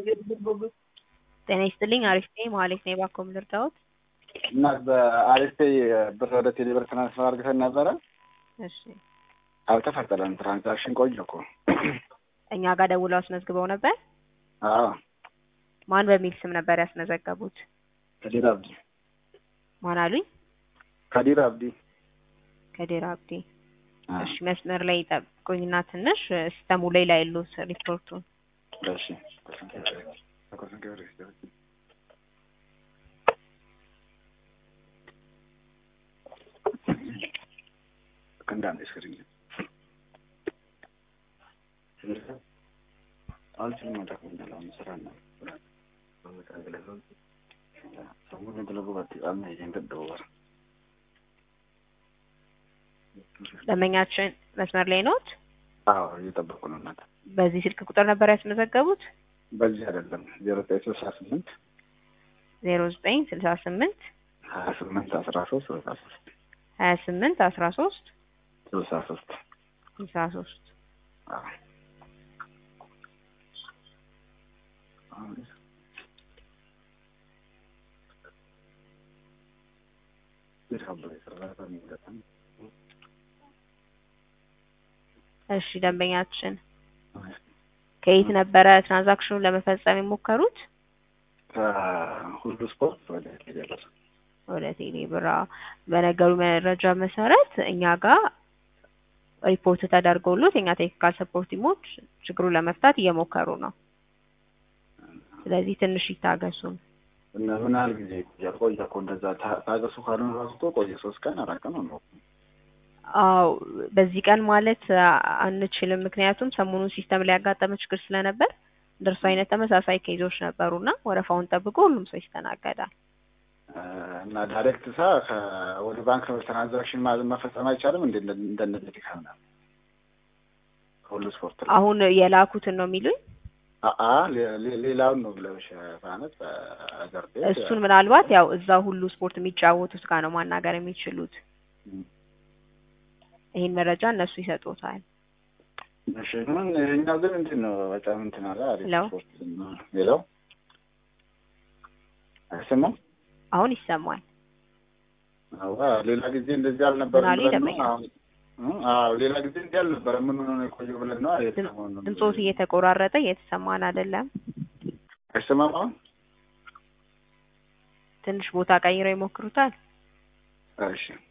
ጤና ይስጥልኝ አሪፍ ነኝ መሀሌት ነኝ እባክዎ ምን ልርዳዎት? እና በአሪፍ ፔይ ብር ወደ ቴሌ ብር ትራንስፈር አድርገን ነበረ እሺ አልተፈጠረም። ትራንዛክሽን ቆየ እኮ። እኛ ጋር ደውለው አስመዝግበው ነበር? አዎ ማን በሚል ስም ነበር ያስመዘገቡት? ከዲር አብዲ ማን አሉኝ? ከዲር አብዲ ከዲር አብዲ። አዎ። እሺ መስመር ላይ ጠብቁኝና ትንሽ ሲስተሙ ላይ ላይሉት ሪፖርቱን እሺ እንዳንድ ስክሪን አልችልም መጠቅምኛል አሁን ስራ ነው ሰሙን ግለቡ በጣም ይንገደወር ደንበኛችን መስመር ላይ ኖት? አዎ እየጠበቁ ነው እናት በዚህ ስልክ ቁጥር ነበር ያስመዘገቡት? በዚህ አይደለም ዜሮ ዘጠኝ ስልሳ ስምንት ዜሮ ዘጠኝ ስልሳ ስምንት ሀያ ስምንት አስራ ሶስት ስልሳ ሶስት ሀያ ስምንት አስራ ሶስት ስልሳ ሶስት ስልሳ ሶስት እሺ ደንበኛችን ከየት ነበረ ትራንዛክሽኑን ለመፈጸም የሞከሩት? ሁሉ ስፖርት ወደ ቴሌብር ወደ ቴሌ ብራ በነገሩ መረጃ መሰረት እኛ ጋር ሪፖርት ተደርጎሎት የኛ ቴክኒካል ሰፖርት ቲሞች ችግሩን ለመፍታት እየሞከሩ ነው። ስለዚህ ትንሽ ይታገሱን። እና ምን ያህል ጊዜ ይቆያል? ቆየ እኮ እንደዛ ታ- ታገሱ ካልሆነ ራሱ እኮ ቆየ። ሶስት ቀን አራት ቀን ነው። አዎ በዚህ ቀን ማለት አ- አንችልም። ምክንያቱም ሰሞኑን ሲስተም ላይ ያጋጠመ ችግር ስለነበር እንደርሱ አይነት ተመሳሳይ ኬዞች ነበሩና ወረፋውን ጠብቆ ሁሉም ሰው ይስተናገዳል። እና ዳይሬክት ሳ ወደ ባንክ ትራንዛክሽን ማ- መፈጸም አይቻልም? እንደ እንደነዚህ ድካም ነው ሁሉ ስፖርት ላይ አሁን የላኩትን ነው የሚሉኝ። አአ ሌ- ሌ- ሌላውን ነው ብለሽ ማለት በአገር ቤት እሱን ምናልባት ያው እዛ ሁሉ ስፖርት የሚጫወቱት ጋር ነው ማናገር የሚችሉት። ም፣ ይሄን መረጃ እነሱ ይሰጡታል። እሺ ምን ይኸኛው ግን እንዴት ነው? በጣም እንትን አለ አሪፍ ሄሎ? ስፖርት ነው። ሌላው አይሰማም? አሁን ይሰማል። አዋ ሌላ ጊዜ እንደዚህ ምን አልነበረም አሉ ብለን ነው ይደመኛል? አሁን እ? አዎ ሌላ ጊዜ እንዲህ አልነበረም። ምን ሆኖ ነው የቆየው ብለን ነው አይደል? ሰሞኑን ድምፆት እየተቆራረጠ እየተሰማን አይደለም። አይሰማም አሁን? ትንሽ ቦታ ቀይረው ይሞክሩታል። እሺ